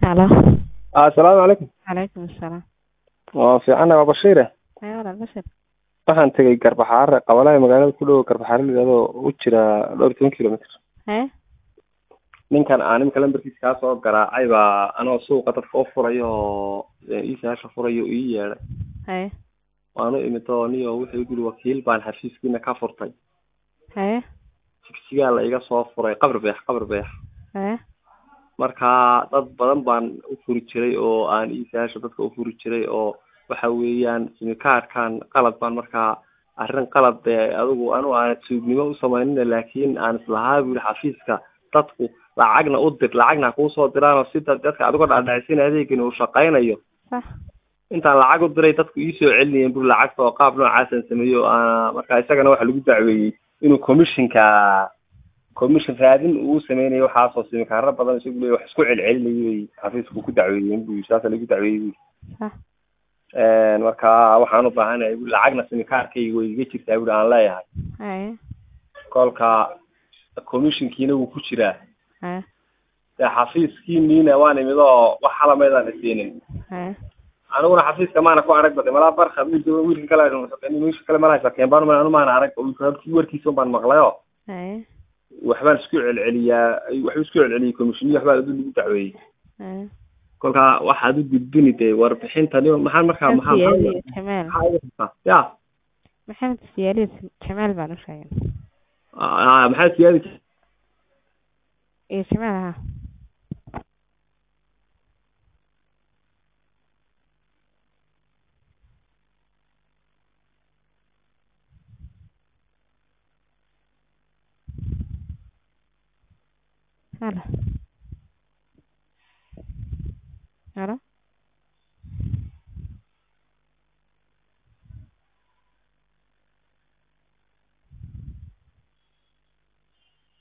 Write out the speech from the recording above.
Halo. assalaamu calaykum Calaykum assalaam. waa fiicana waa bashiire Haya walaal Bashir. waxaan tegey garbaxaare qabalaha magaalada ku dhow garbaxaare layidhahdo u jira dhowr iyo toban kilomitr Haya. ninkan aan imika lambarkiisa kaa soo garaacay baa anoo suuqa dadka u furayo oo iisaasha furayo ii yeedhay Haya. waanu imid oo niyo wuxuu yidhi wakiil baan xafiiskiina ka furtay Haya. sigsigaa la iga soo furay qabri beex qabri beex Haya. marka dad badan baan u furi jiray oo aan iisaasha dadka u furi jiray oo waxa weeyaan simikaadhkan qalad baan markaa arrin qalad ee adigu anu aan tuugnimo u samaynina laakiin aan islahaa buu yihi xafiiska dadku lacagna u dir lacagna ha kuusoo diraanoo si dad- dadka adigo dhaadhacsin adeegani uu shaqaynayo Sax. intaan lacag u diray dadku iisoo celinayeen bur lacagta oo qaab noocaasan sameeyo aa marka isagana waxa lagu dacweeyey inuu commissionka commission raadin uu sameynayo waxaasoo simikaaro badan isagu leeyahy wax isku celcelinayay bay xafiisku ku dacweeyeen bu saasa lagu dacweeyey bu Sax. marka waxaan u baahanahay bu lacagna simikaarkayga way iga jirtaa buri aan leeyahay Haya. kolka commissionkiina wuu ku jiraa Haya. dee xafiiskiiniina waan imid oo wax halameedaan isiinin Haya. aniguna xafiiska maana ku arag bade malaa barka wiilka kale wiilka kale mala sakeen baan anu maana arag wiilki warkiisa un baan maqlayo Haya. waxbaan isku celceliyaa waxbuu isku celceliyey commissioniyi waxbaa adu lagu dacweeyey Haya. kolka waxaad u gudbini dee warbixintani maxaa markaa maxaa Siyaaliyo Jamaal. maxaa iga rabtaa ya Maxamed Siyaaliyo Jamaal baan u sheegay. Ah, maxaa siyaadi Iyo Jamaal ha. Halo. Halo.